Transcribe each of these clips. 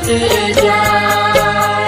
जाए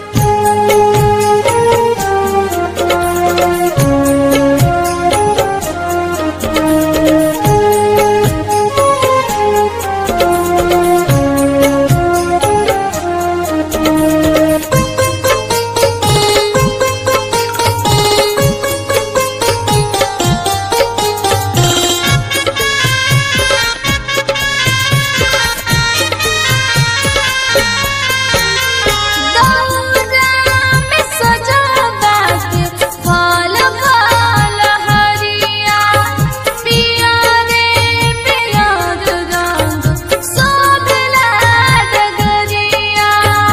दौरा में सजावा के फल फल हरिया पिया रे पिया रंग शोभला डगरिया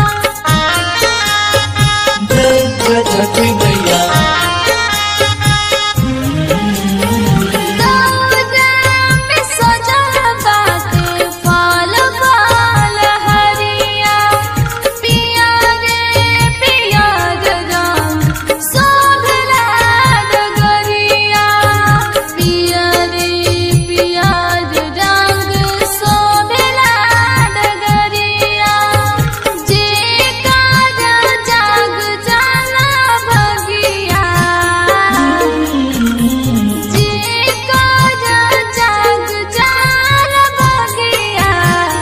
जय जय छठी मैया दौरा में सजावा के फल फल हरिया पिया रे पिया रंग शोभला डगरिया पिया रे पिया रंग शोभला डगरिया जे काज जाग जाला भगिया जे काज जाग जाला भगिया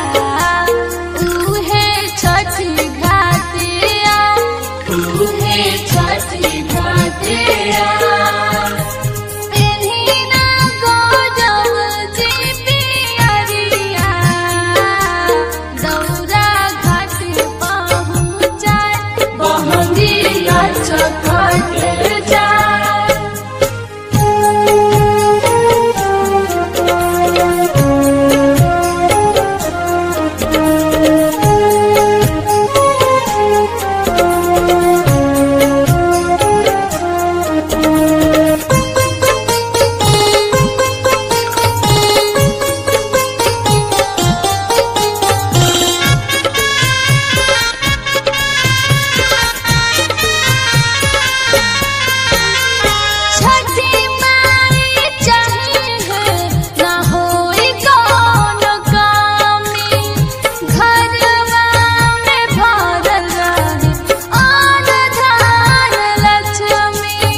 उहे छठी घाटिया उहे छठी घाटिया पेन्हिना गोजब जी पियरिया दौरा घाट पहुँचाए बहंगिया छठ जाए छठी माई चाहिए ना होई कौन कामी घरवा में भरल रहे आन धान लक्ष्मी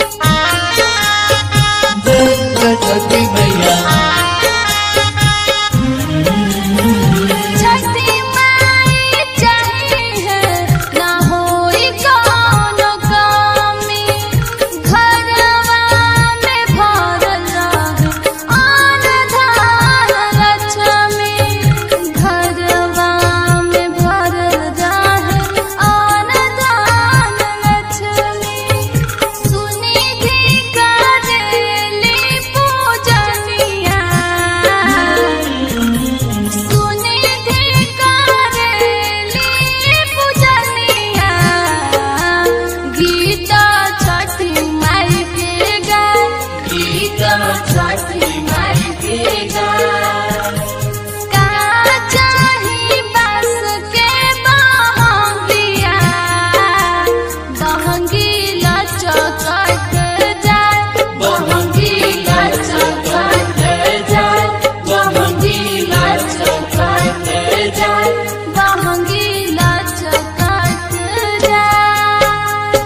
जय जय छठी मैया छठी माई चाहिए ना होई कौन कामी घरवा में भरल रहे आन धान लक्ष्मी घरवा में भरल रहे आन धान लक्ष्मी सुनिधि करेली पूजनिया सुनिधि करेली पूजनिया गीता छठी माई के गाय गीता छठी माई के गाए का चाही बस के बहंगिया बहंगी लचकत जाए बहंगिया छठ जाए बहंगिया छठ जाए बहंगी लचकत जाए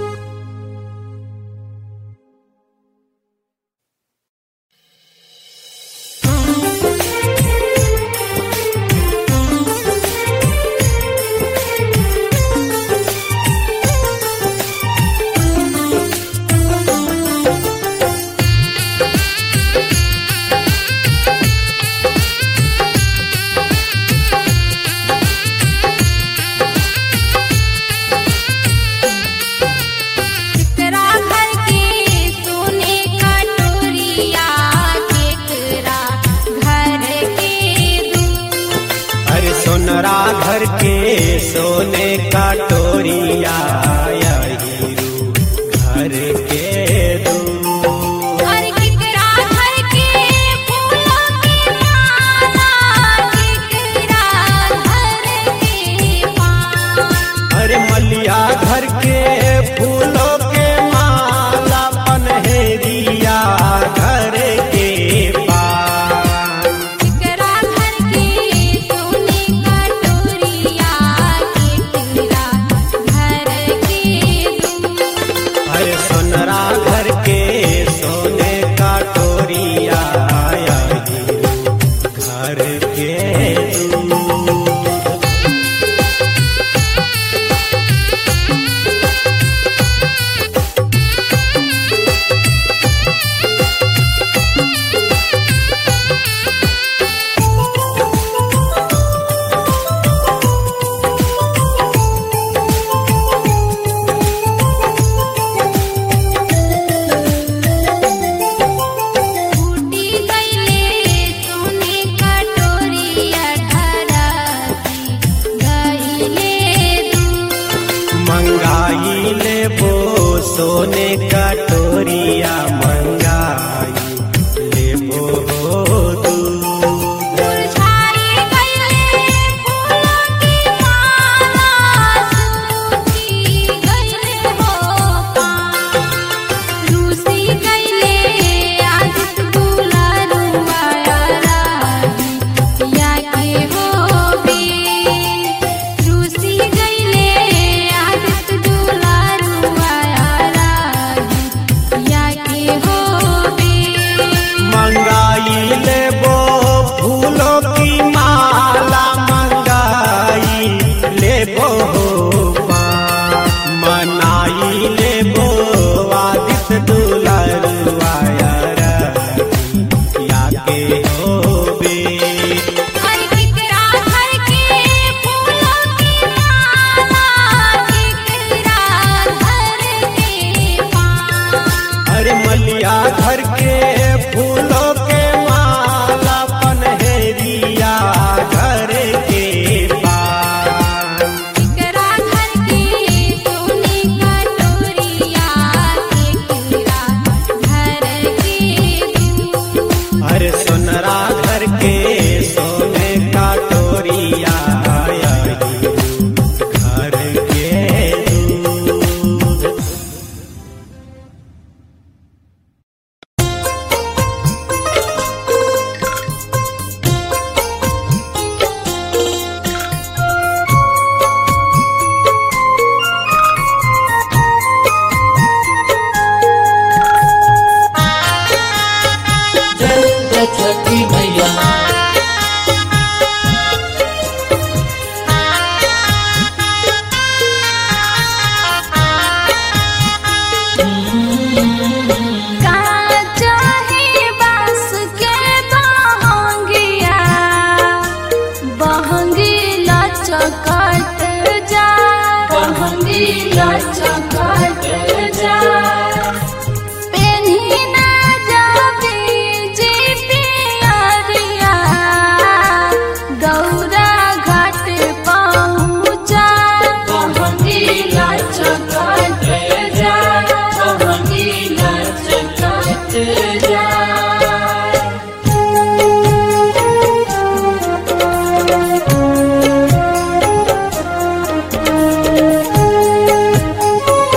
केकरा घर के सोने का टोरिया केकरा घर के दूर अरे सोनरा घर के सोने का टोरिया हीरू घर के दूर और केकरा घर के फूलों की माला केकरा घर के पान अरे मलिया घर के फूलों के माला पनहेरिया घर के पास केकरा घर के सोने का टोरिया सोने कटोरिया मंगाई लेबो दूध मुरझाई गइले फूलों की माला सूखी गइले हो पान रूसी गइले आदित दुलारुआ राही या के हो बे रूसी गइले आदित दुलारुआ राही या के हो बे मंगाई लेबो फूलों की माला मंगाई लेबो पान। मनाई लेबो आदित्य दुलरुआया या के होबे हर किकरा घर के फूलों की माला किकरा घर के पान अरे मलिया घर के फूलों के माला पनहेरिया घर के पान किकरा घर के सोने का टोरिया किकरा घर के दूध अरे सोनरा घर के सोने का टोरिया घर के दूध जय जय छठी मैया काचा है बांस के बहंगिया बहंगी लचकत जा बहंगी लचकत जा पेन्ही ना जाबी जी पियरिया गौरा घाट पहुँचा बहंगी लचकत जा बहंगी लचकत जा रे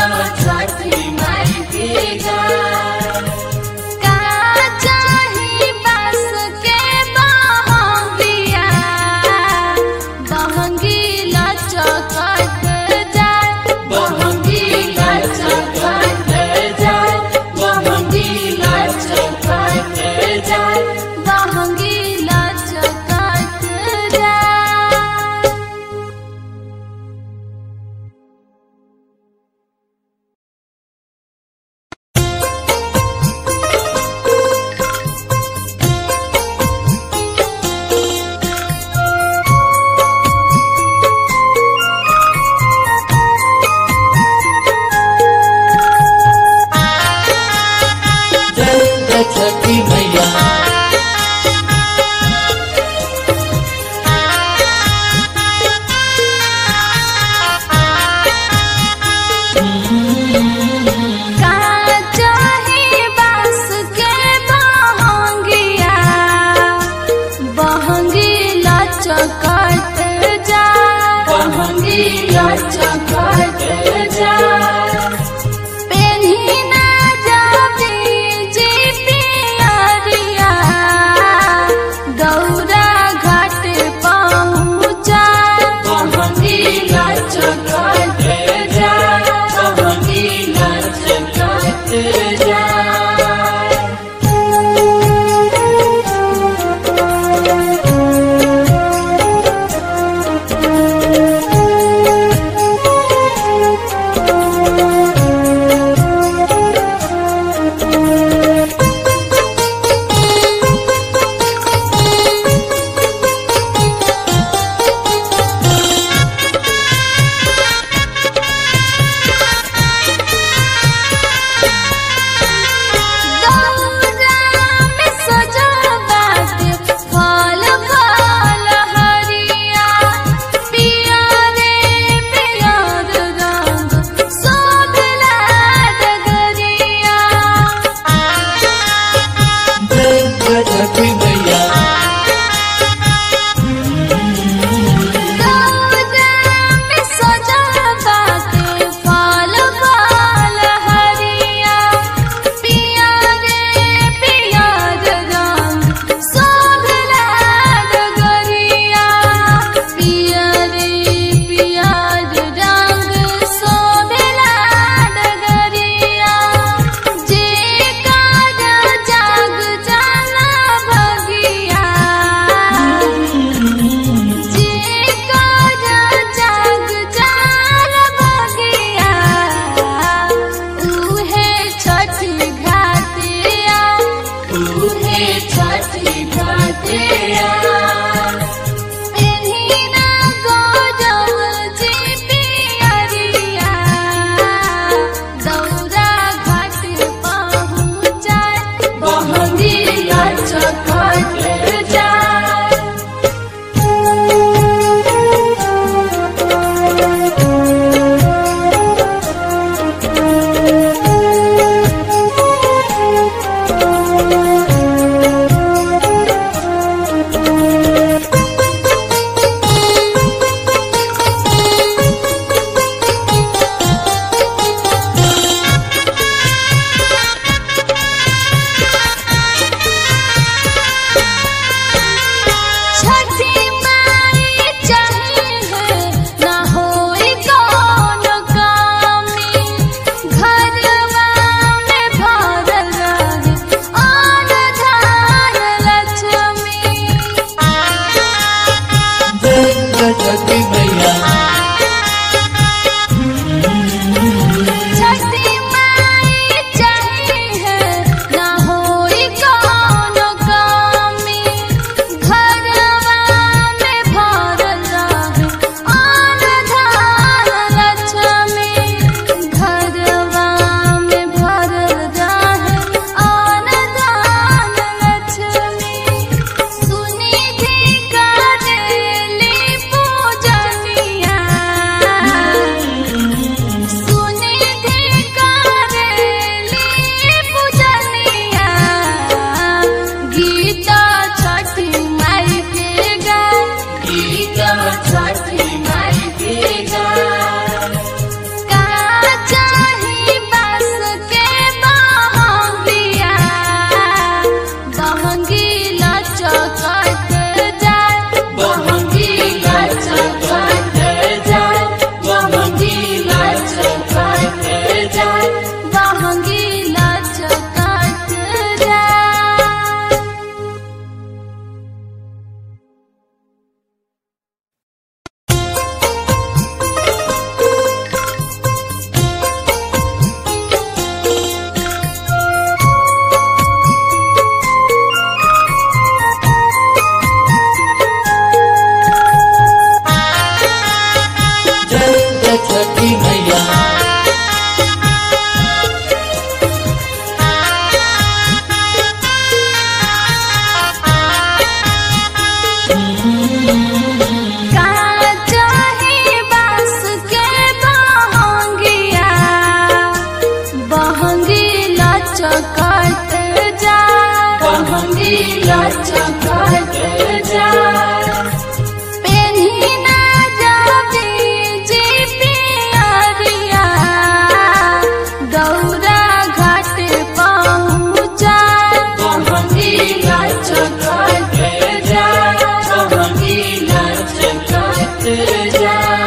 छठी माई के गाय का चाही बस के बहंगिया बहंगी लचकत जाए बहंगी लचकत जाय बहंगी लचकत जाय बहंगी लचकत जाए छठी लचकत जा बहंगी लचकत जाए पेन्ही ना जाबी जी पियरिया गौरा घाट पहुँचा बहंगी लचकत जाए बहंगी लचकत जाए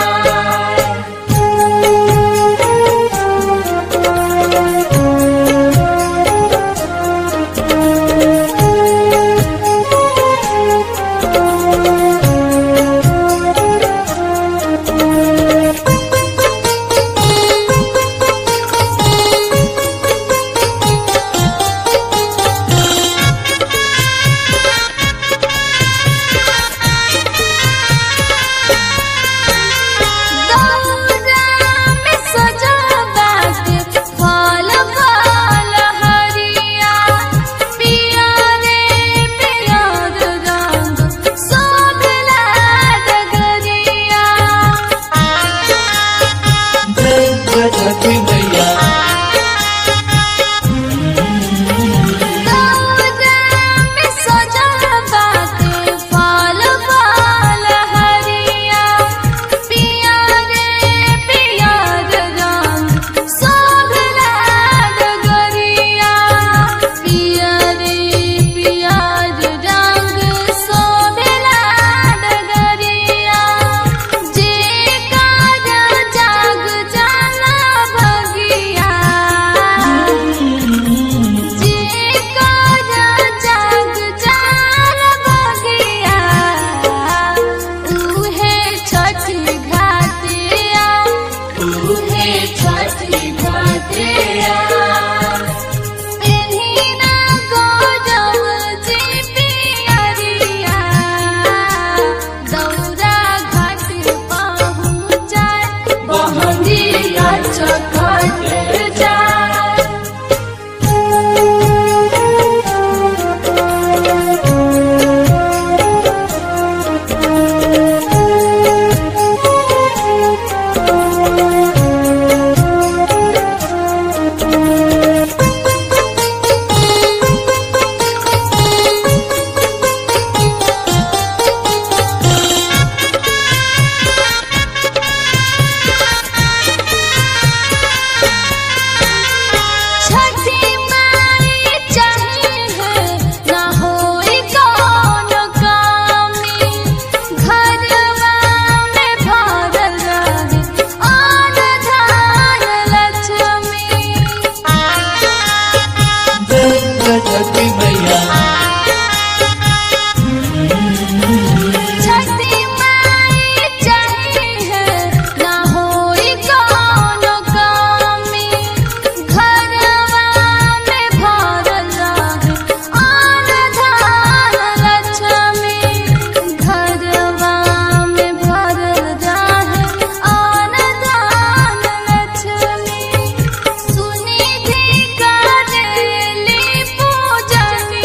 दौरा में सजावट फल फल हरिया पिया रे पियर रंग शोभला डगरिया दौरा में सजावट फल फल हरिया पिया रे पियर रंग शोभला डगरिया पिया रे पियर रंग शोभला डगरिया जे काज जाग जाला भगिया जे काज जाग जाला भगिया उहे छठी घाटिया उहे छठी घाटिया पेन्हिना गोजब जी पियरिया दौरा घाट पहुँचाए बहंगी लचकत जाए छठी माई चाहिए ना होई कौन कामी घरवा में भरल रहे आन धान लक्ष्मी छठी माई चाहिए ना होई कौन कामी घरवा में भरल रहे आन धान लक्ष्मी घरवा में भरल रहे आन धान लक्ष्मी सुनिधि करेली पूजनिया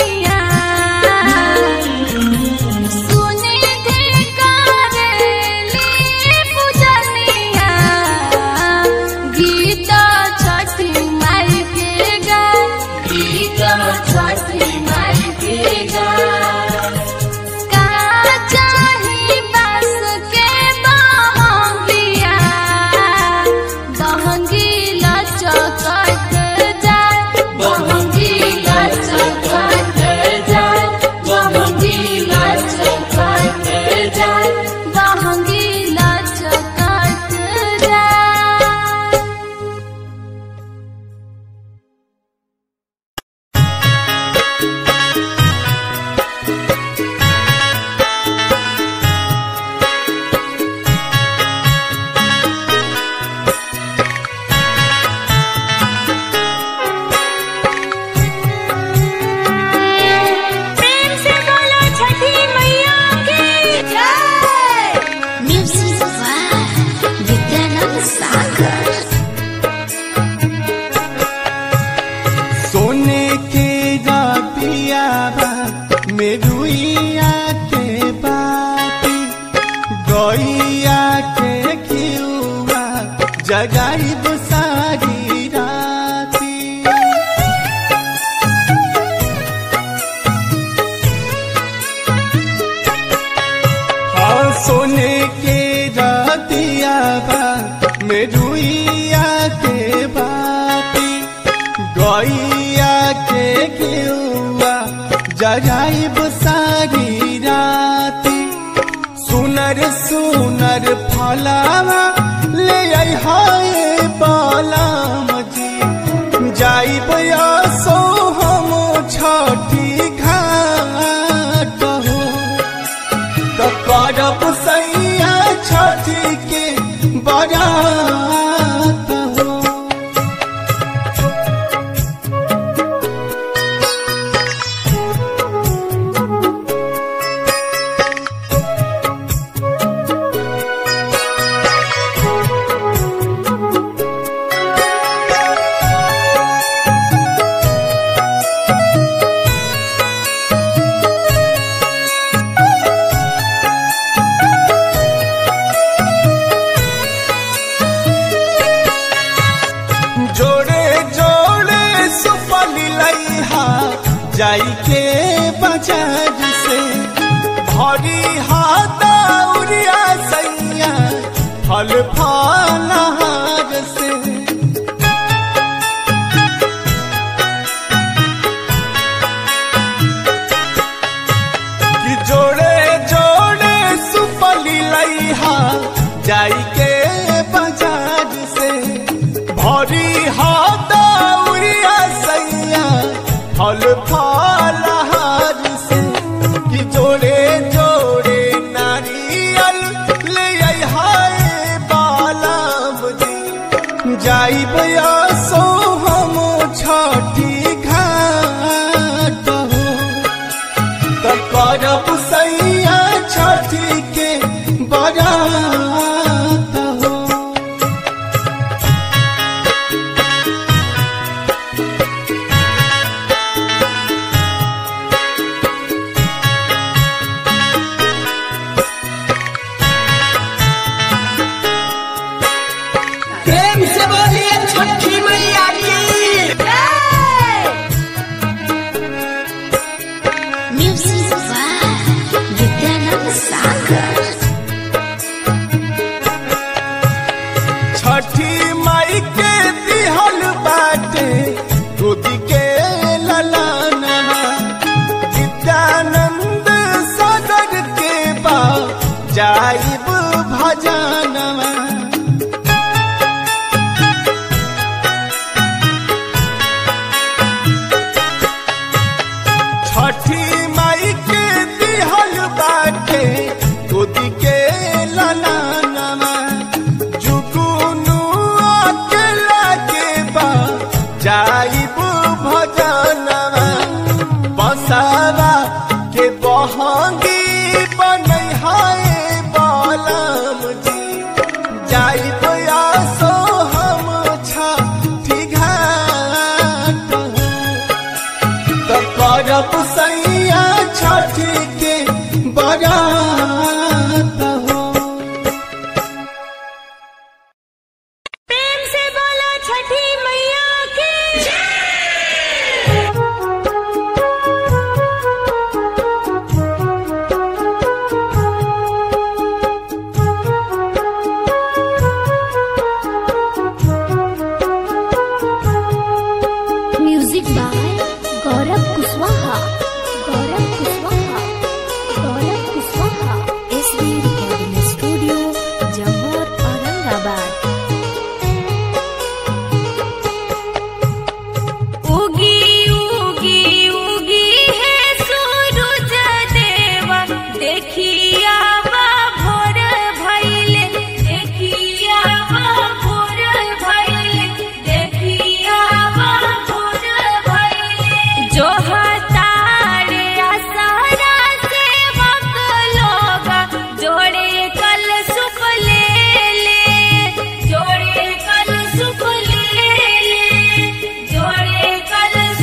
गैया के गेउआ जराइब सारी राती सुनर सुनर फलावा ले आई हाय बालाम जी जाइब सो हम छठी घाट हो त करब सैया छठी के बरात हो जोड़े जोड़े सुपली लइहा जाई के बाजार से भरी हाथा उरिया सैया फल फलहार से कि जोड़े जोड़े सुपली लइहा जाई के बाजार से भरी हाथा उरिया सैया फल फलहार से कि जोड़े जोड़े नारियल ले आई हाय बालाम जी जाइब सो हम छठी घाट हो त करब सैया छठी के बरात हो प्रेम से बोलिए छठी मैया की Music by Vidyanand Sagar. छठी माई के दिहल बाटे गोदी के ललानवा विद्यानंद सागर के बा जाइब भजनवा छठी माई के दिहल बाटे गोदी के ललानवा जुगुनु अकेला के बा जाइब भजनवा बसावा के बहंगी बनै हाय बालम जी जाइब आसो हम छठी घाट हो त करब सैया छठी के बरात हो प्रेम से बोलो छठी मैया की music by Gaurav Kushwaha Gaurav Kushwaha Gaurav Kushwaha S B recording studio Jammu Aurangabad उगी उगी उगी है सूरज देवा देखिया बा भोर भइले देखिया बा भोर भइले देखिया बा भोर भइले जो हतारे आसारा से मक लोगा जोड़े कल सुख ले ले जोड़े कल सुख ले ले जोड़े कल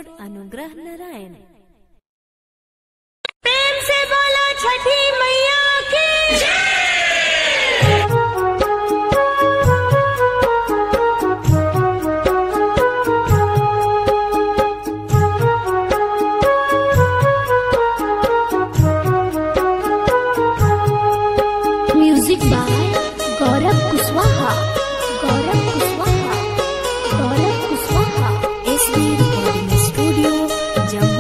अनुग्रह नारायण प्रेम से बोलो छठी मैया की music by Gaurav Kushwaha Gaurav Kushwaha Gaurav Kushwaha S B recording studio Jammu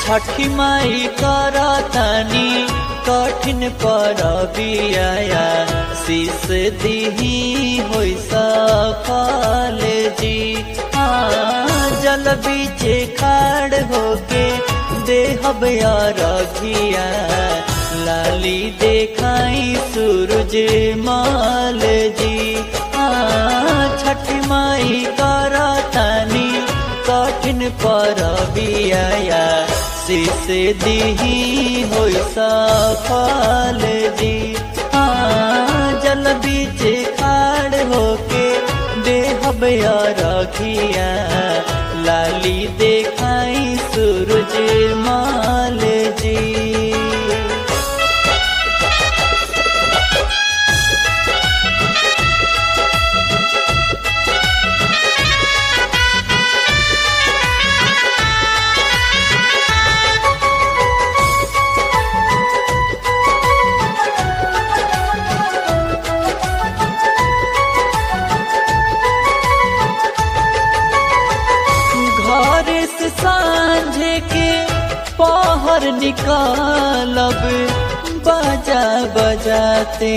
Chhathi Mai करतनी कठिन पर बिया शीस दिही होई सफल जी हाँ जल बीचे खाड़ होके देहब रघिया लाली देखाई सूरज माल जी हाँ छठ माई करतनी कठिन पर बिया शीस दिही होई सफल जी हाँ जल बीच खाड़ होके देहब रखिया लाली देखाई सूरज माल जी घर से सांझे के पहर निकालब बाजा बजाते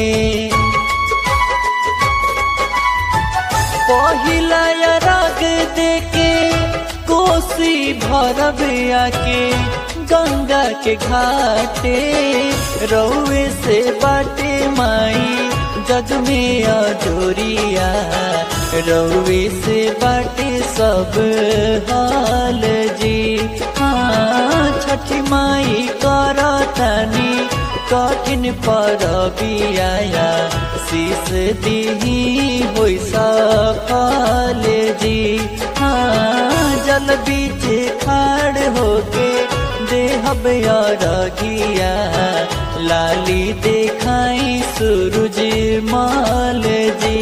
पहिला राग देके कोसी भरब आके गंगा के घाटे रौवे से बाटे माई जग में अजोरिया रौवे से बाटे सब हाल जी हाँ छठी माई करतनी कठिन पर बिया शीस दिही होई सफल जी हाँ जल बीच खाड़ होके देहब रगिया लाली देखाई सूरज माल जी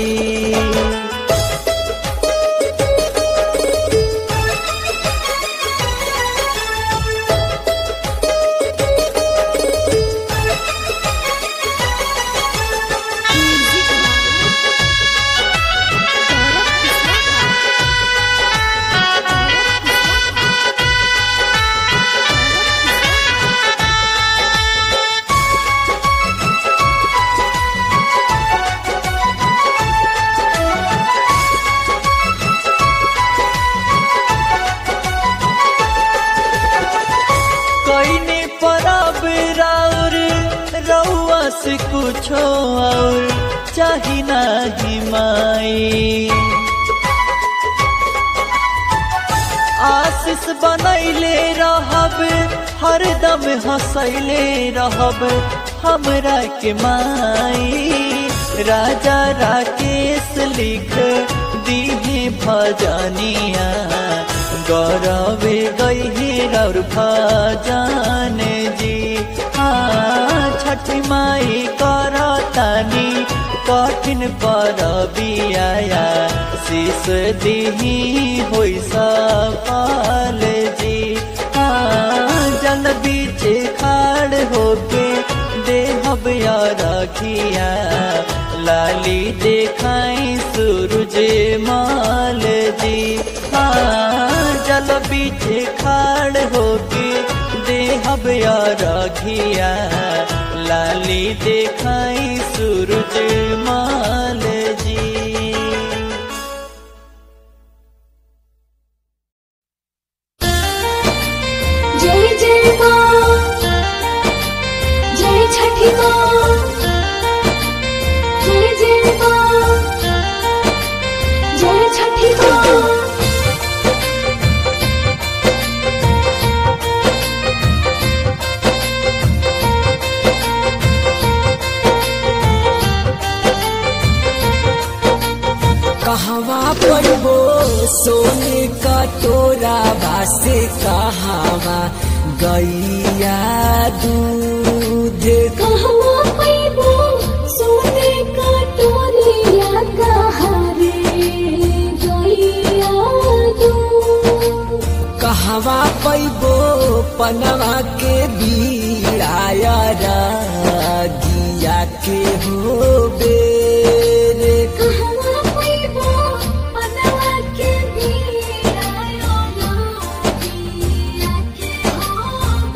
कईने परब राउर रउआ से कुछो और चाही नाही माई आशीष बनैले रहब हरदम हंसैले रहब हमरा के माई राजा राकेश लिख दीहे भजनिया गौरवे गई रौर भजन जी हाँ छठ माई करतानी कठिन पर बिया शीस दिही होई सफल जी हाँ जल बीच खाड़ होके देहब रखिया लाली देखाई सूरज माल जी हाँ जल बीच खाड़ होके देहब रखिया लाली देखाई सूरज माल जी जय जय माँ जय छठी माँ जय जय माँ जय छठी माँ कहवा पड़बो सोने का तोरा बासे कहवा गैया दूध कहवा पैबो सोने का टोलिया कहारे गैया दू कहवा पैबो पनवा के बीड़ाया गिया के हो बेरे कहवा पैबो पनवा के बीड़ायो गैया के हो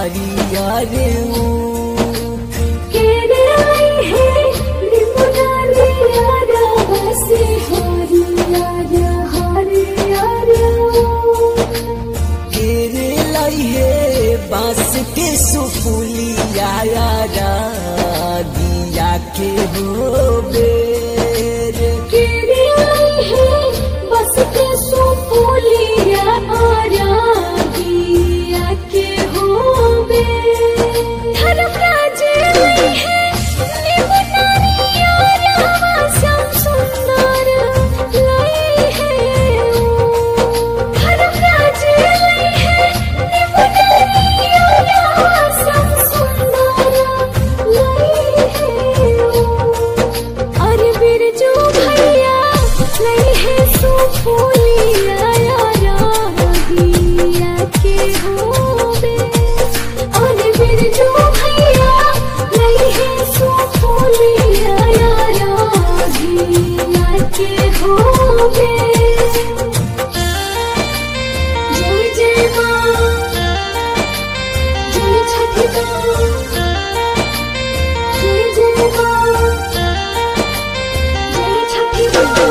हरियर ऊख केरे आई है निमुनारी यारा बसे हरियार हरियार केरे लइहे बांस के सुपुलिया दिया के हो बेर केरे आई है बस के सुपुलिया आरा दिया के होवे धर्मराज आई है निमुनारी यारा सम सुंदर लाई है ओ धर्मराज आई है निमुनारी यारा सम सुंदर लाई है ओ अरे बिरजू भैया नहीं है सुफोलिया यारा दिया के होवे अरे बिरजू भैया नहीं है सुफोलिया यारा दिया के होवे जय जय माँ जय छठी माँ जय जय माँ जय छठी माँ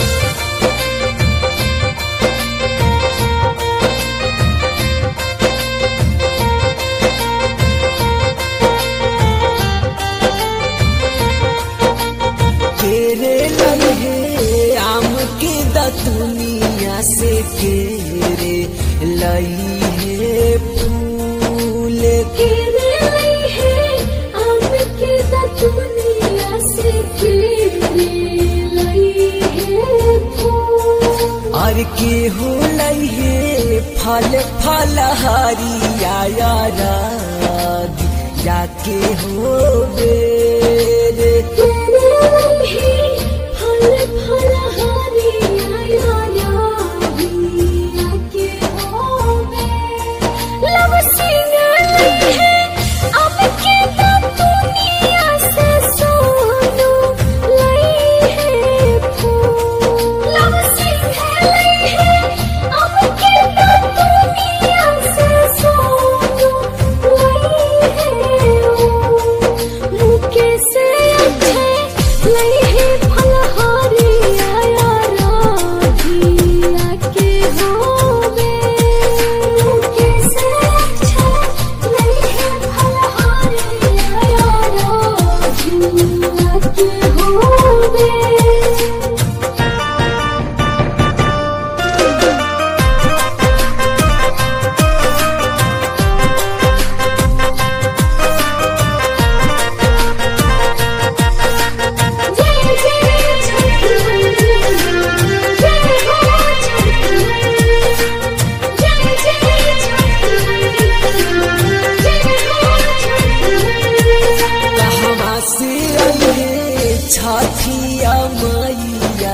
केरे लइहे आम के दतुनिया से केरे लइहे फूल केरे आई है आम के दतुनिया से केरे लाई है फूल और के हो लइहे फल फल हरिया या के हो बेर केरे आई है फल फल हरिया यारा दिया के होवे लव सिंह लाई है आम के दतुनिया से सोनू लाई है फूल लव सिंह लाई है आम के दतुनिया से सोनू लाई है ओ मुके से अच्छे लाई है फलहारी आया राधिया के होवे मुके से अच्छे लाई है फलहारी आया राधिया के होवे जय जय छठी जय हो छठी जय जय छठी जय हो छठी कहवा से अइहे छठिया मैया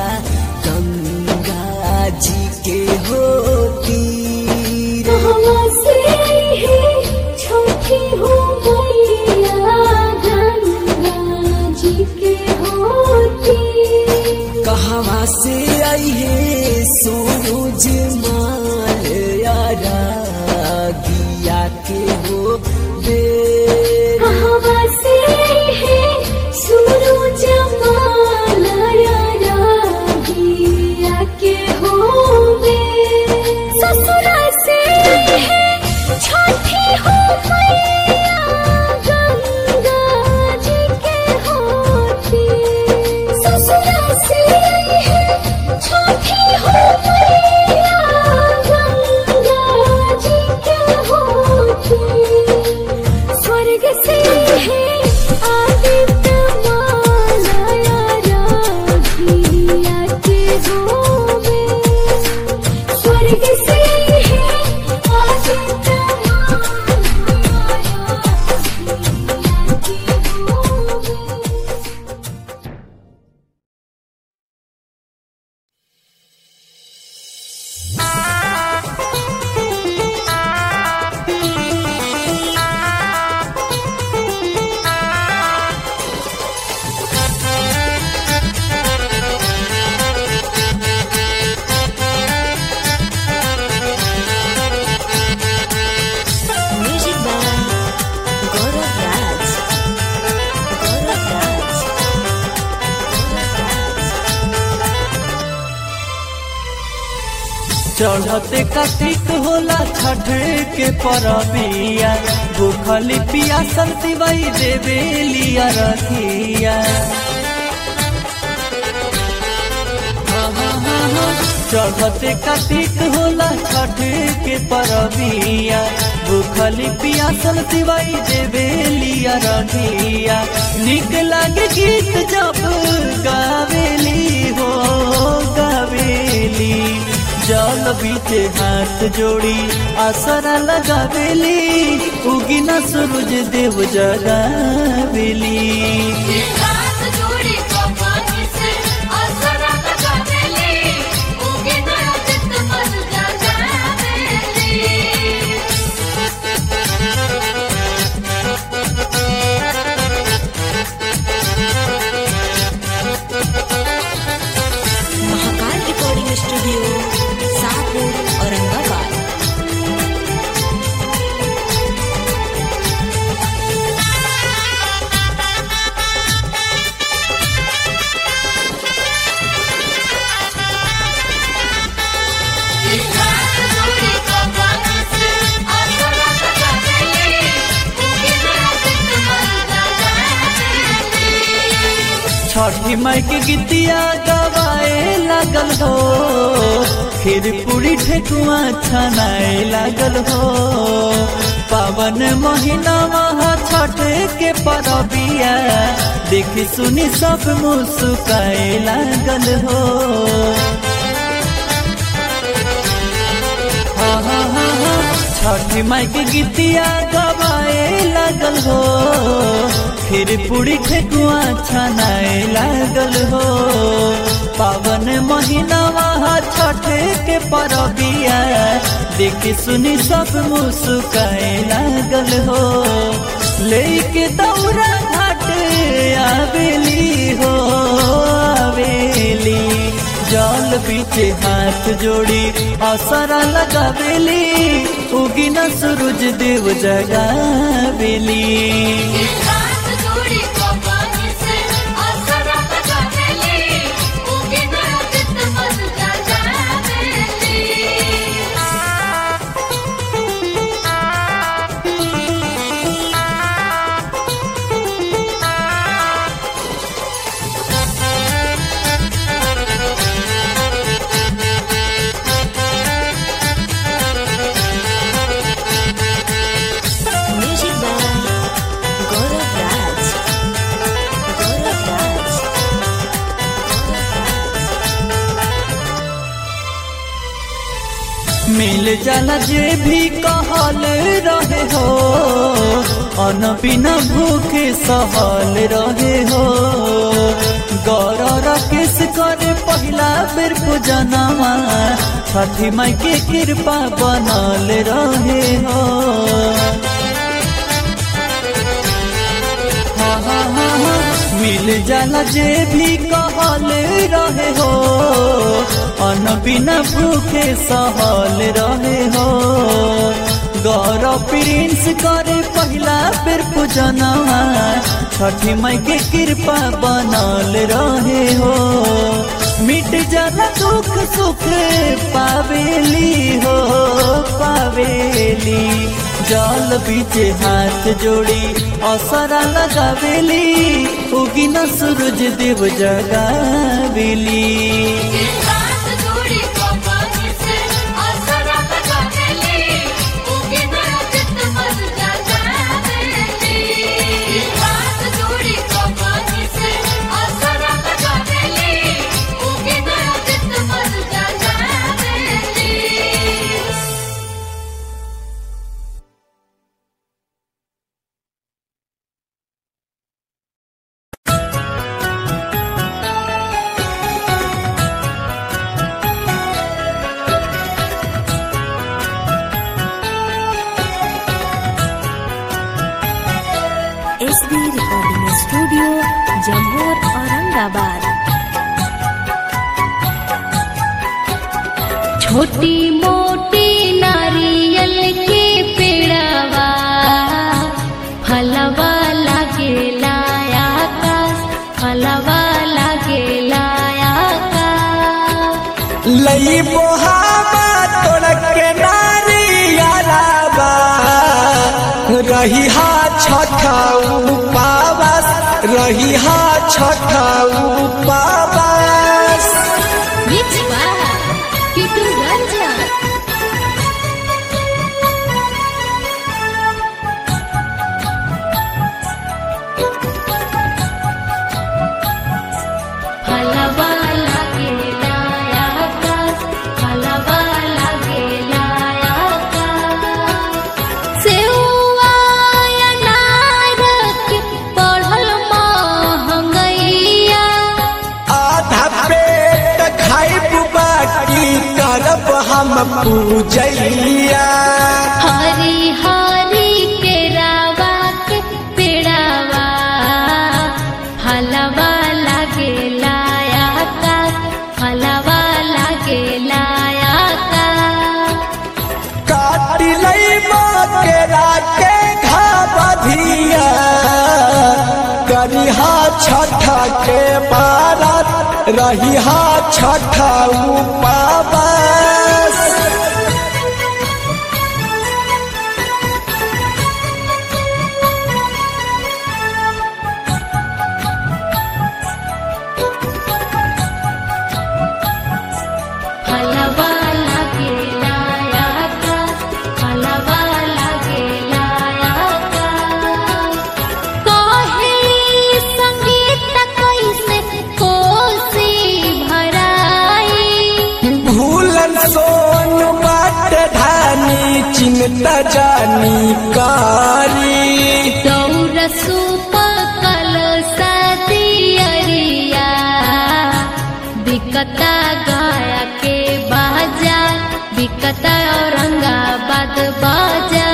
गंगा जी के होती कहवा से आई है छठी हो मैया गंगा जी के होती कहवा से अइहे सूरज माल यारा दिया के हो बेर कहवा से आई है सूरज माला रागिया के होवे ससुरा से आई है छठी हो मैया गंगा जी के होती ससुरा से आई है छठी हो मैया चढ़ते कार्तिक होला छठ के परबिया भूखली पियासल दिवाई देवेलिया रखिया चढ़ते कार्तिक होला छठ के परबिया भूखली पियासल दिवाई देवेलिया रखिया निक लागे गीत जब गावेली हो गावेली जल बीचे हाथ जोड़ी आसरा लगावेली उगिना सूरज देव जगावेली हाथ जोड़ी कपानी से असरा लगावेली उगे ना चित मन जगावेली महाकाल रिकॉर्डिंग स्टूडियो शाहपुर औरंगाबाद हाथ जोड़ी कपानी से असरा लगावेली उगे ना चित मन जगावेली छठी माई के गीतिया गवाए लागल हो खीर पूरी ठेकुआ छनाए लागल हो पावन महीना महा छठ के परबिया देखी सुनी सब मुस्काए लागल हो हाँ, हाँ, हाँ, हाँ। छठी माई के गीतिया गवाए लागल हो फिर पूरी ठेकुआ छनाए लागल हो पावन महीना वहाँ छठ के परबिया देखी सुनी सब मुस्काए लागल हो लेके दौरा घाट आवेली हो आवेली जल बीचे हाथ जोड़ी असरा लगावेली उगिना सूरज देव जगावेली हाथ जोड़ी कपानी से असरा लगावेली उगे ना चित मन जगावेली म्यूजिक बाय गौरव राज गौरव राज मिल जाला जे भी कहल रहे हो अन बिना भूखे सहल रहे हो गौर राकेश करे पहिला बेर पूजनमा छठी माई के कृपा बनल रहे हो हाँ, हाँ, हाँ, हाँ। मिल जाला जे भी कहल रहे हो अन बिना भूखे सहल रहे हो गौरव प्रिंस करे पहिला बेर पूजनवा छठी माई के कृपा बनल रहे हो मिट जाला दुख सुख पावेली हो पावेली जल बीचे हाथ जोड़ी असरा लगावेली उगिना सूरज देव जगावेली हाथ जोड़ी कपानी से असरा लगावेली उगे ना चित मन जगावेली हाथ जोड़ी कपानी से असरा लगावेली उगे ना चित मन जगावेली S B recording studio Jammu Aurangabad छोटी मोटी नारियल के पेड़वा फलवा लागे लाया का फलवा लागे लाया का लई बोहावा रही हा छठा उपावास रही हा छठा उपावास Mix by Kitu Ranjan. हलवा लागेला आकाश, हलवा लागेला आकाश. सेवा अनार के बढ़ल महंगैया आधा पेट खाइब बाकी करब हम पूजैया हरी हरी के रावा के पेड़ावा हलवा लागे लाया का हलवा लागे लाया का काट लई केरा के घाबधिया करिहा छठा के बारत रहिहा छठा उपावास हलवा लागे लाया का हलवा लागे लाया का कहे संगीत कैसे कोसी भराई भूलन सोन बाट धानी चिंता जानी कारी दौर सुपकल सदियरिया बिकता गाया के बाजा बिकता औरंगाबाद बाजा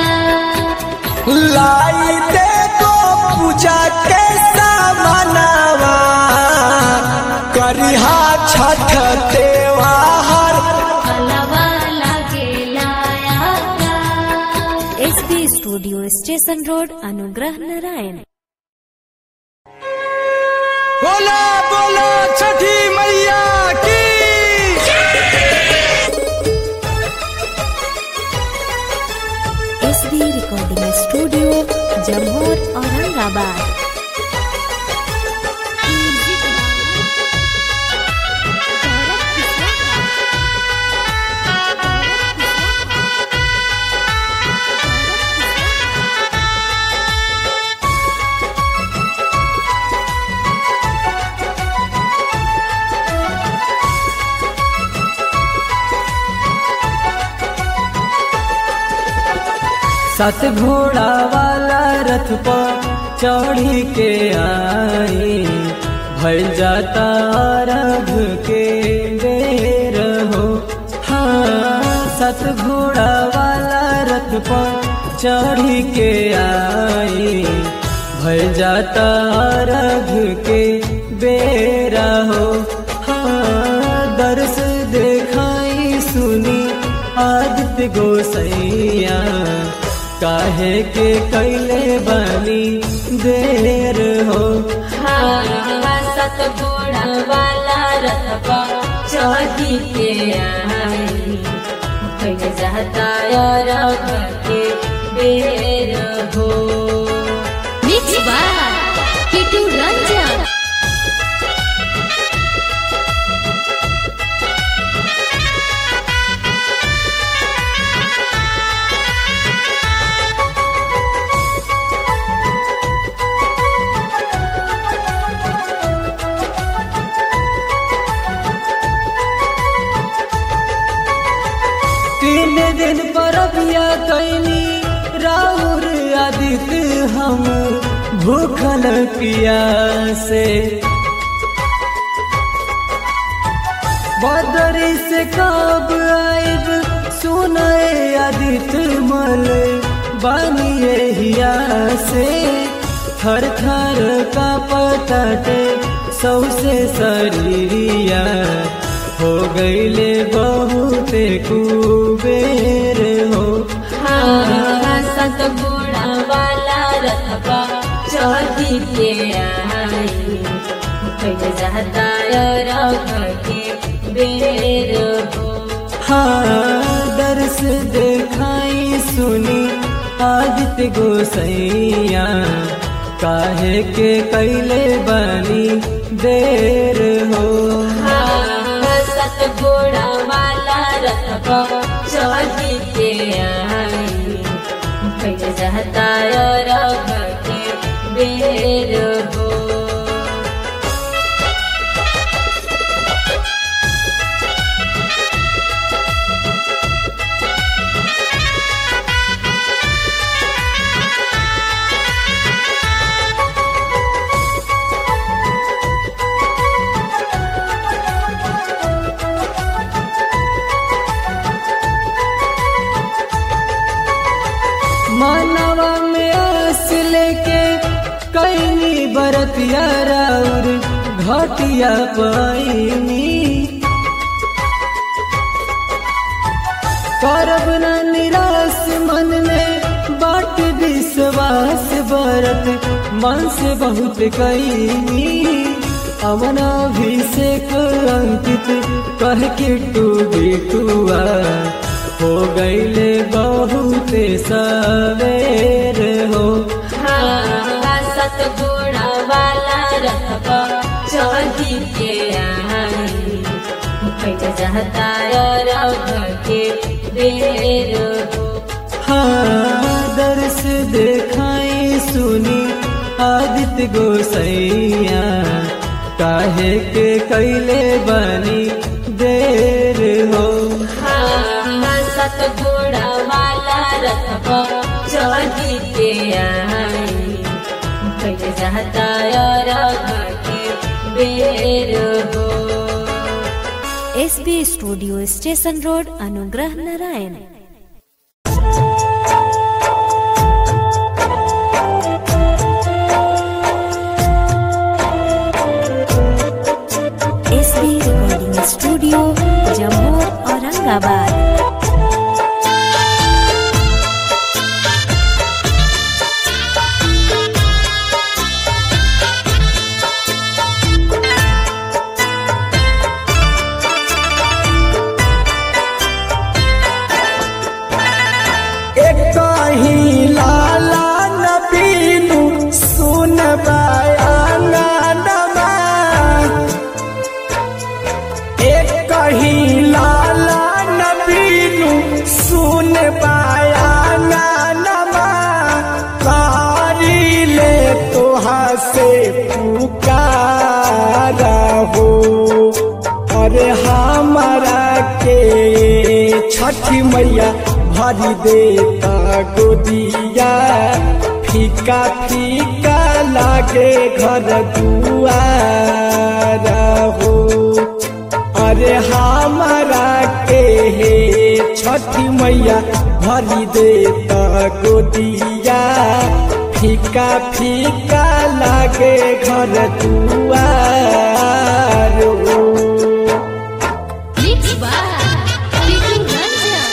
लाई दे को पूजा के सामनावा करिहा छठ त्योहार हलवा लागे लाया का S B studio station road Anugrah Narayan बोला बोला छठी मैया की S B recording studio Jammu Aurangabad सात घोड़ा वाला रथ पर चढ़ी के आई भइल जाता रघ के बेर हो हाँ सात घोड़ा वाला रथ पर चढ़ी के आई भइल जाता रघ के बेरा हो हाँ दर्श देखाई सुनी आदित्य गोसैया काहे के कैले बनी देर हो सत घोड़ा वाला रथ पर चढ़ी के आई भइल जाता रघ के बेर हो मिक्स बाय किटू रंजन तीन दिन पर बिया कैली राउर आदित्य हम भूखल पियासे बदरी से कब आइब सुनए आदित्य मल बानिए हिया से थर थर का पतटे सौसे शरीरिया हो गईले बहुते कुबेर हो सत घोड़ा वाला रथ पर चढ़ी के आई भइल जाता रघ के बेर हो हाँ दर्श देखाई सुनी आदित्य आदित्य गोसैया काहे के कैले बनी देर हो सतगुड़ा वाला रथ चढ़ी के आई पहले जाता रख के बेर हो मानवा में आस लेके कैनी बरतिया राउर घटिया पाइनी करब न निराश मन में बाट विश्वास बरत मन से बहुत कैनी अमन अभिषेक अंकित कह के टू बिटुआ हो गईले बहुत सवेर हो सतगुड़ा वाला रथ चढ़ी के आई पहले जाता रख के बेर हो हाँ दर्श देखाई सुनी आदित्य गोसैया काहे के कैले बनी देर हो सतगुड़ा वाला रथ चढ़ी के आई पहले जाता रख के बेर हो SB studio station road Anugrah Narayan SB recording studio Jammu Aurangabad एक कहीं लाला नबीनु सुन बयानमा एक कहीं लाला नबीनु सुन बयानमा कारी ले तोहा से पुकारा हो अरे हमारा के छठी मैया भरी देता गोदिया फीका फीका लागे घर दुआरा हो अरे हमारा के हे छठी मैया भरी देता गोदिया फीका फीका लागे घर दुआर हो Mix by Vicky Ranjan.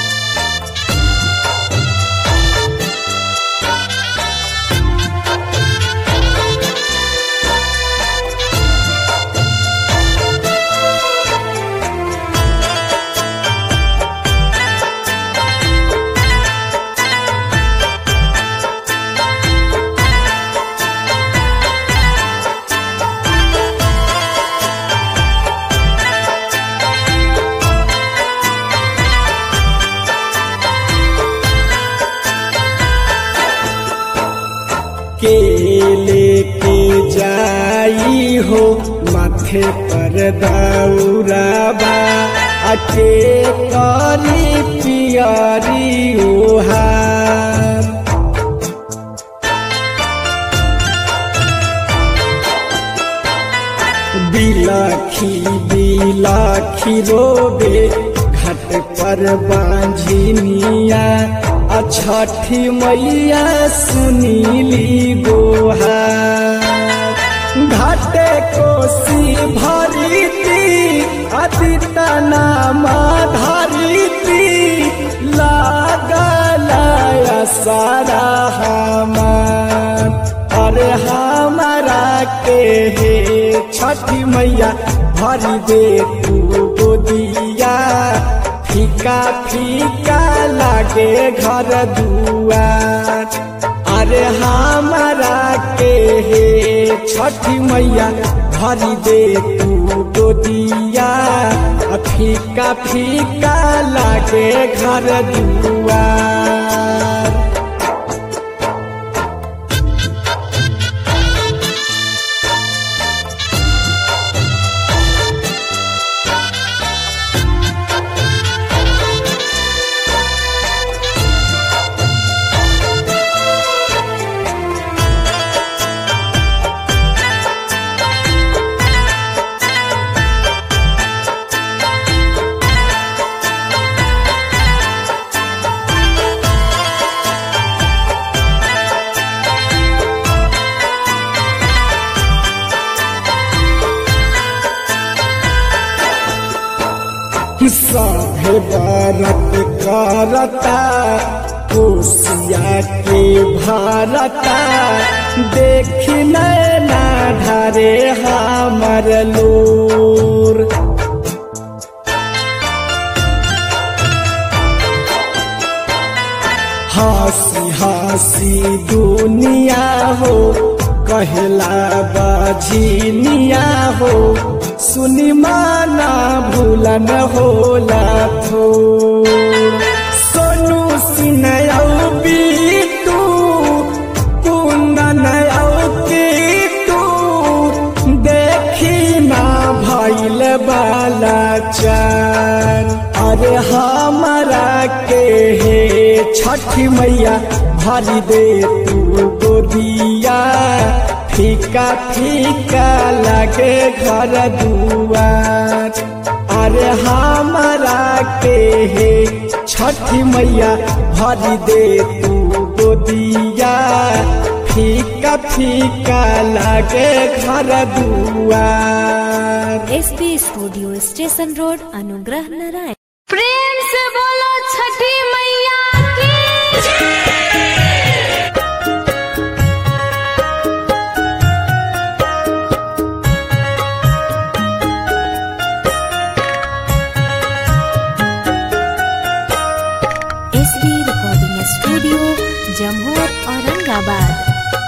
के लेके जाई हो माथे पर दौराबा अके करी पियरी ओहार बिलाखी बिलाखी रोबे घाट पर बांझिनिया आ छठी मैया सुनीली गोहार घाटे कोसी भरीती अदिता नाम धरीती लागल सारा हमार अरे हमारा के हे छठी मैया भरी दे तू गोदिया फीका फीका लाग लागे घर दुआर अरे हमारा के हे छठी मैया भरी दे तू गोदिया आ फीका फीका लागे घर दुआर सभे बरत करता कोसिया के भारता देखी नैना ढारे हमर लोर हंसी हंसी दुनिया हो कहला बाझिनिया हो सुनी माना भूलन होला थोर सोनू सिनयौ बीतू कुंदन तू देखी ना भैल बाला चार अरे हमारा के हे छठी मैया भरी दे तू गोदिया फीका फीका लगे घर दुआर अरे हमारा के हे छठी मैया भरी दे तू गोदिया फीका फीका लगे घर दुआर S B studio station road Anugrah Narayan प्रेम से बोलो छठी मैया की S B recording studio Jammu Aurangabad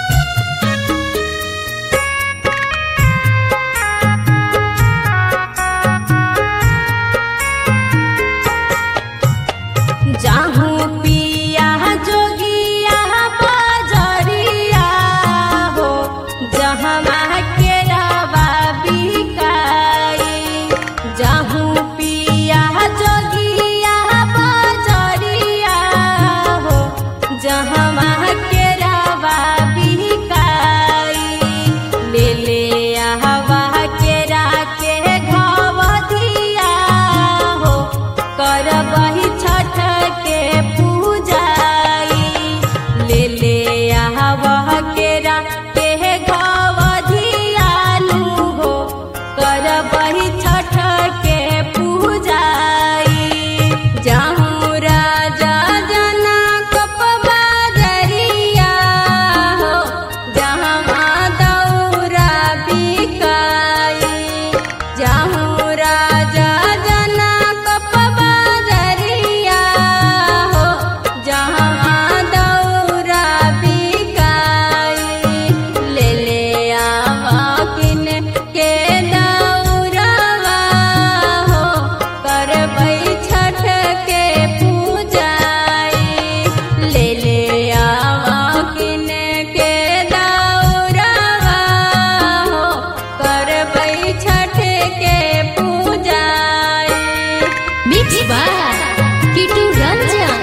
जाहूं पिया जोगिया बजरिया हो जहाँ के रवा बिकाई जाहूं पिया जोगिया बजरिया हो जहाँ के रवा बिकाई ले ले आवा के राके घाव दिया हो करबही छठ के पूजाई ले ले आवा के राके घाव धियानु हो करबही छठ के पूजाई जाहूँ राजा जनक बाजरिया हो जहाँ दौरा बिकाई जाहूँ राजा जनक बाजरिया हो जहाँ दौरा बिकाई ले ले आवा किन के दौरावा हो करबै छठ के पूजाई ले ले आवा किन के दौरावा हो करबै छठ के पूजाई मिक्स बाय किटू रंजन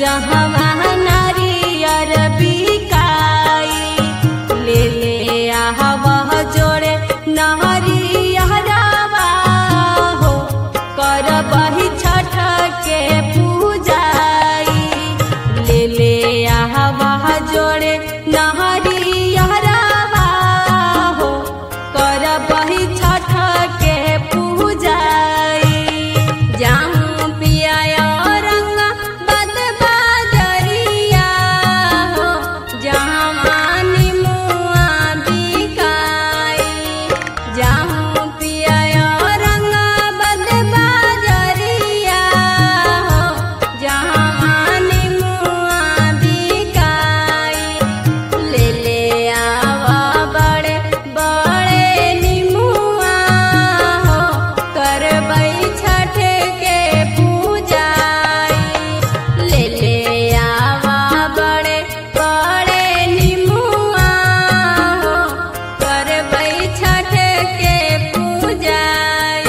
जहाँ नारियर बिकाई ले ले आह जोड़े नहरियरवा हो कर बही छठ के पूजाई ले ले आह जोड़े नहरियरवा हो कर बही छठ के पूजाई जाऊं पिया रंग बद बाजरिया हो जहाँ मानी मुआ बिकाई जाऊं पिया रंग बद बाजरिया हो जहाँ मानी मुआ बिकाई ले ले आवा बड़े बड़े निमुआ हो करबै छठ के पूजाई ले ले आवा बड़े बड़े निमुआ हो करबै छठ के पूजाई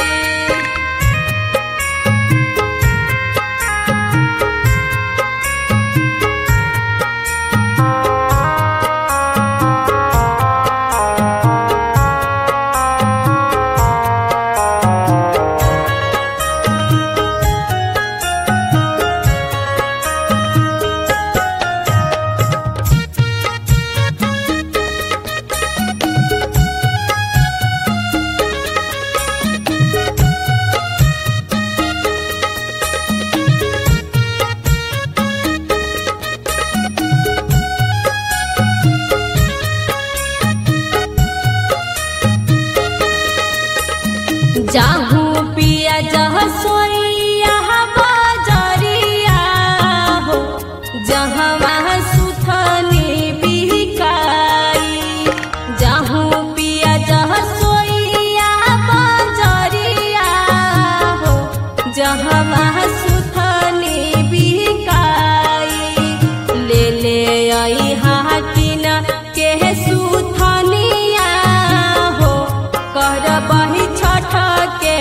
जाहूँ पिया जह सोइया बजरिया हो जहाँ वहाँ सुथनी बिकाई जाहूँ पिया जह सोइया बजरिया हो जहाँ वहाँ सुथनी बिकाई ले ले आई हाकिन के सुथनिया हो कर बही छठ के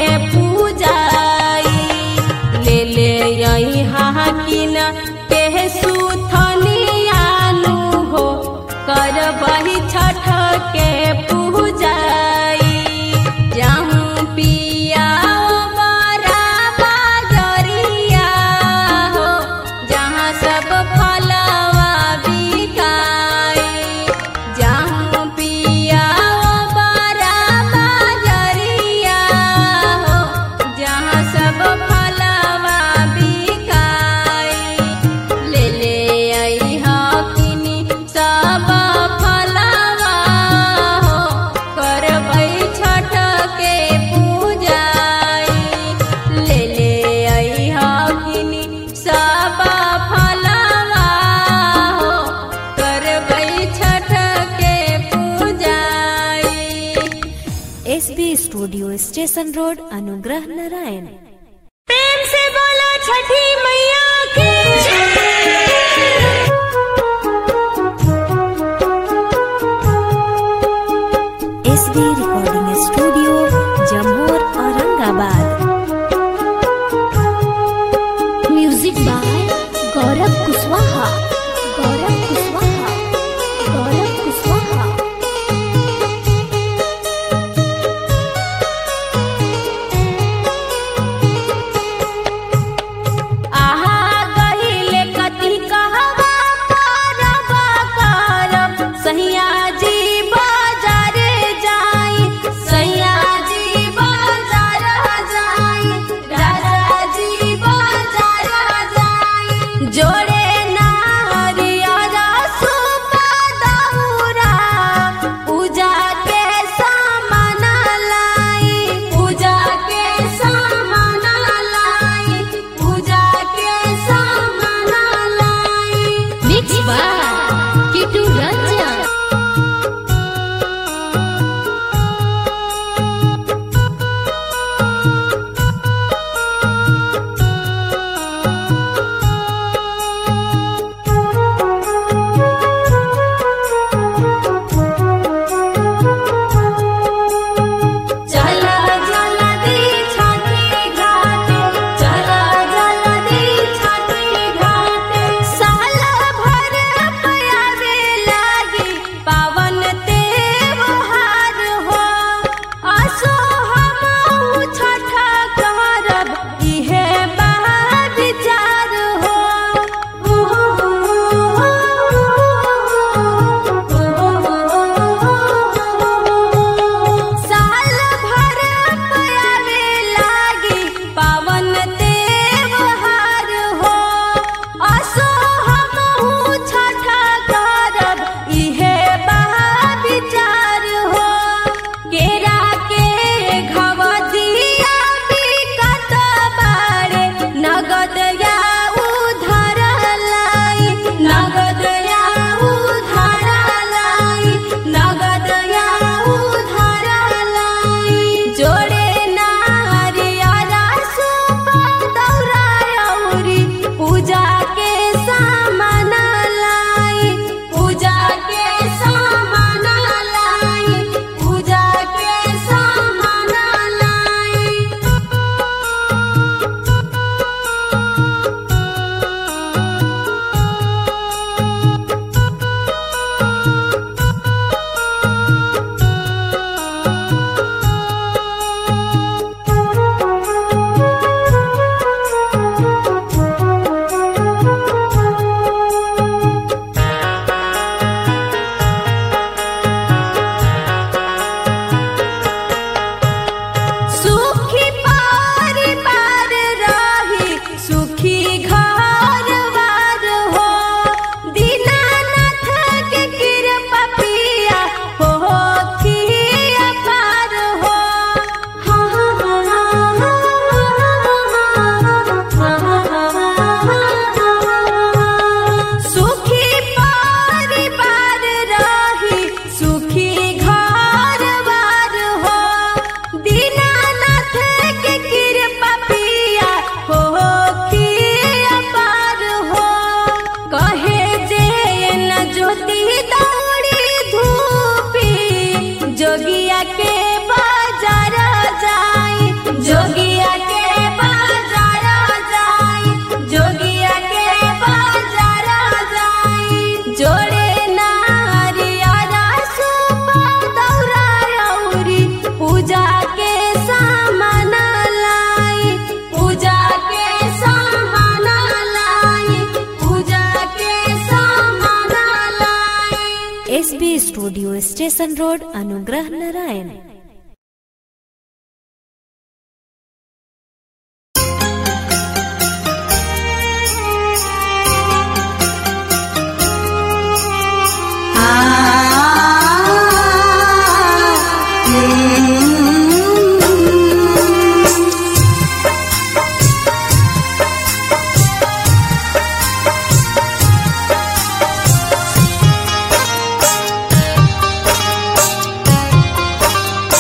पूजाई ले ले आई हाकिन के सुथनिया नु हो कर बही छठ के पूजाई जाऊं पिया बरा बाजरिया हो जहाँ सब फलवा बिकाई जाऊं पिया बरा बाजरिया हो जहाँ सब फलवा बिकाई ले ले आई हकिनी सब फलवा हो करबै छठ के पूजाई ले ले आई हकिनी सब फलवा हो करबै छठ के पूजाई S B studio station road Anugrah Narayan प्रेम से बोलो छठी मैया की S B recording studio Jammu Aurangabad music by Gaurav Kushwaha Gaurav Kushwaha Gaurav Kushwaha SB studio station road Anugrah Narayan हाँ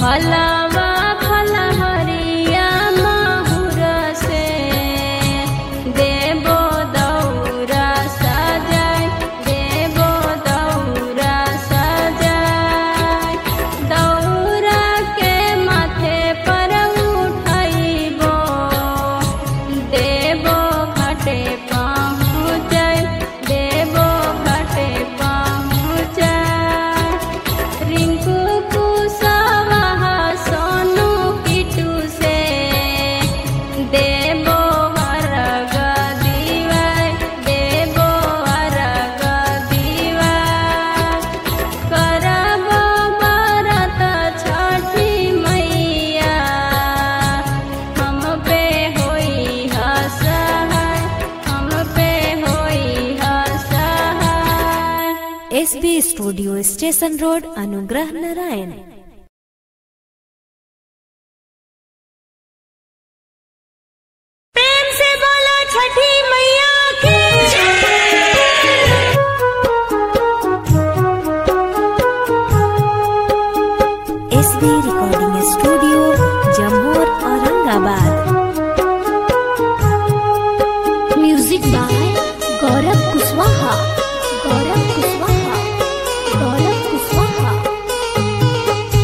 फलवा फलहरिया माहुर से देबो दौरा सजाय देबो दौरा सजाय दौरा के माथे पर उठैबो देबो घटे पहुँचै देबो घटे पहुँचै रिंकू कुशवाहा सोनू किटू से देबो अर्घ दिवाय देबो अर्घ दिवाय करबो व्रत छठी मैया हम पे होई हसहाय हम पे होई हसहाय S B studio station road Anugrah Narayan प्रेम से बोलो छठी मैया की S B recording studio Jammu Aurangabad music by Gaurav Kushwaha Gaurav Kushwaha Gaurav Kushwaha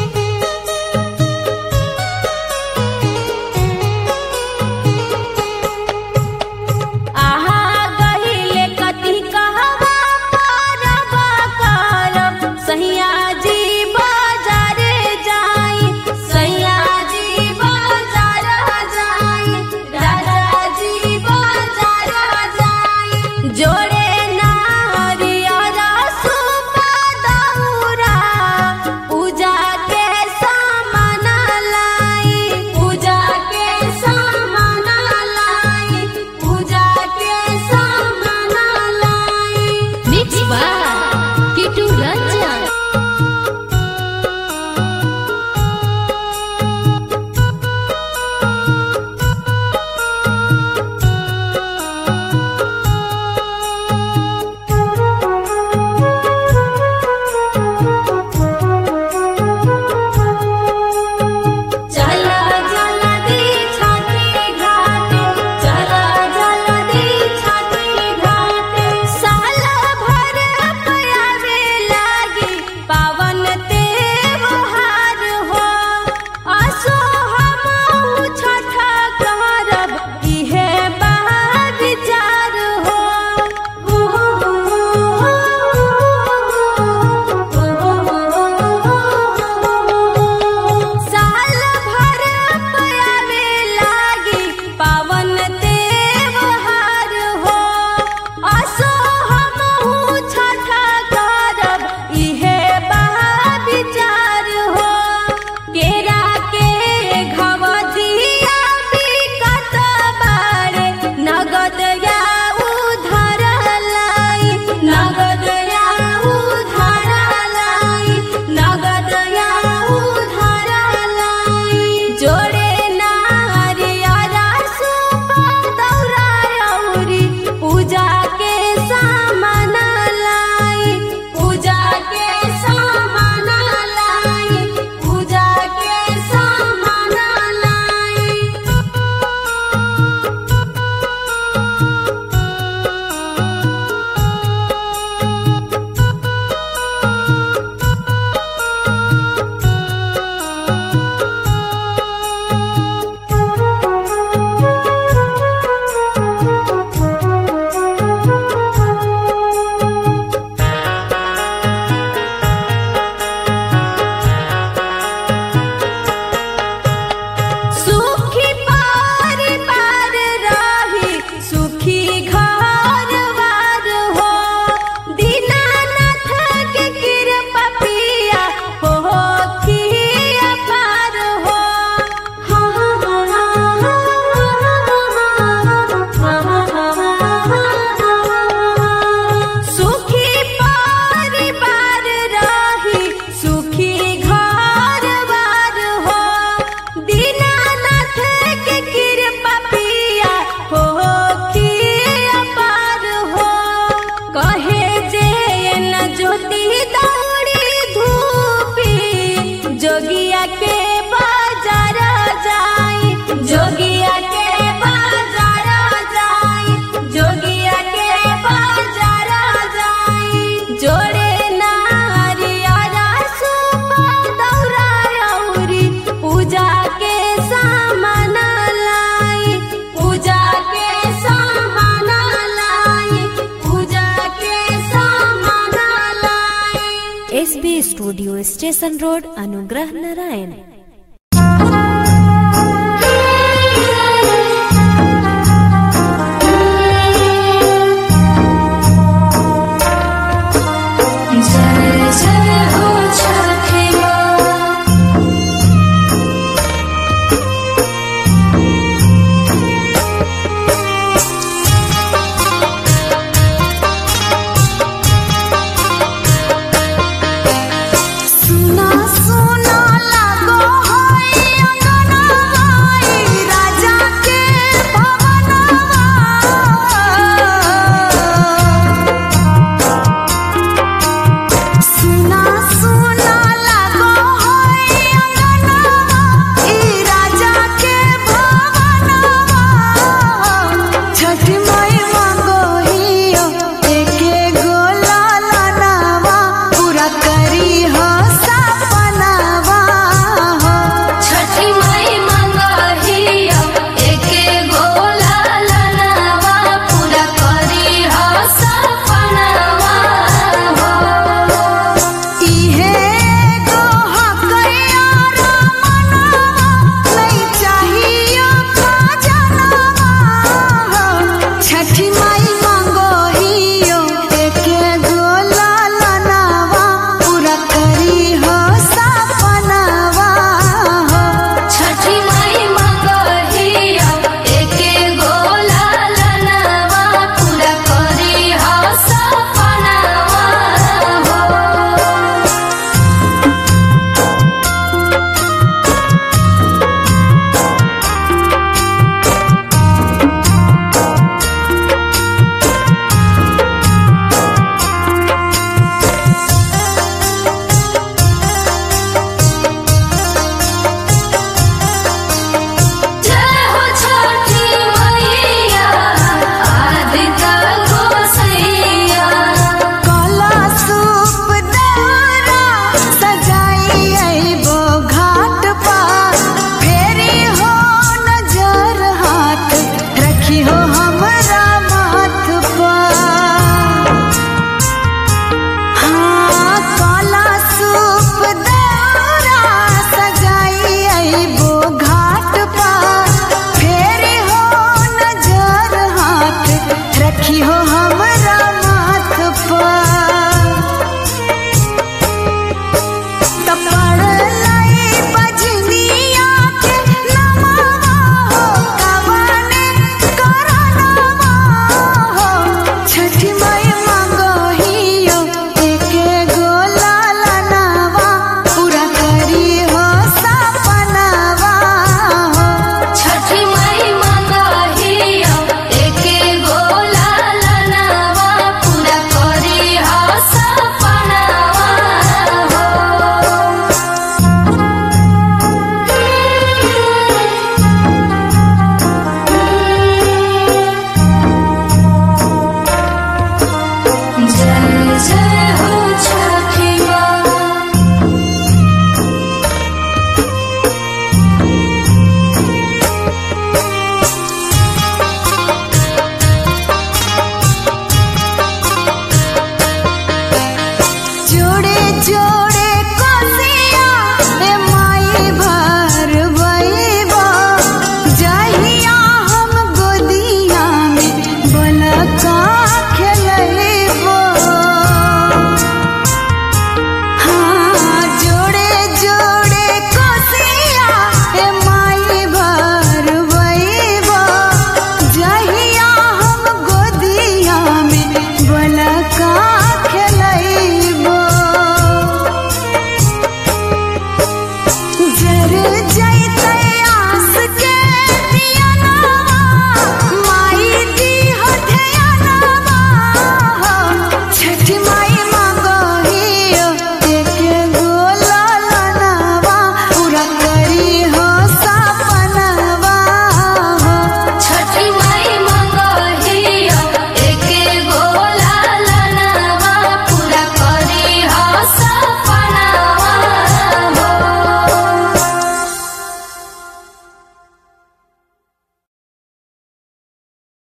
studio station road Anugrah Narayan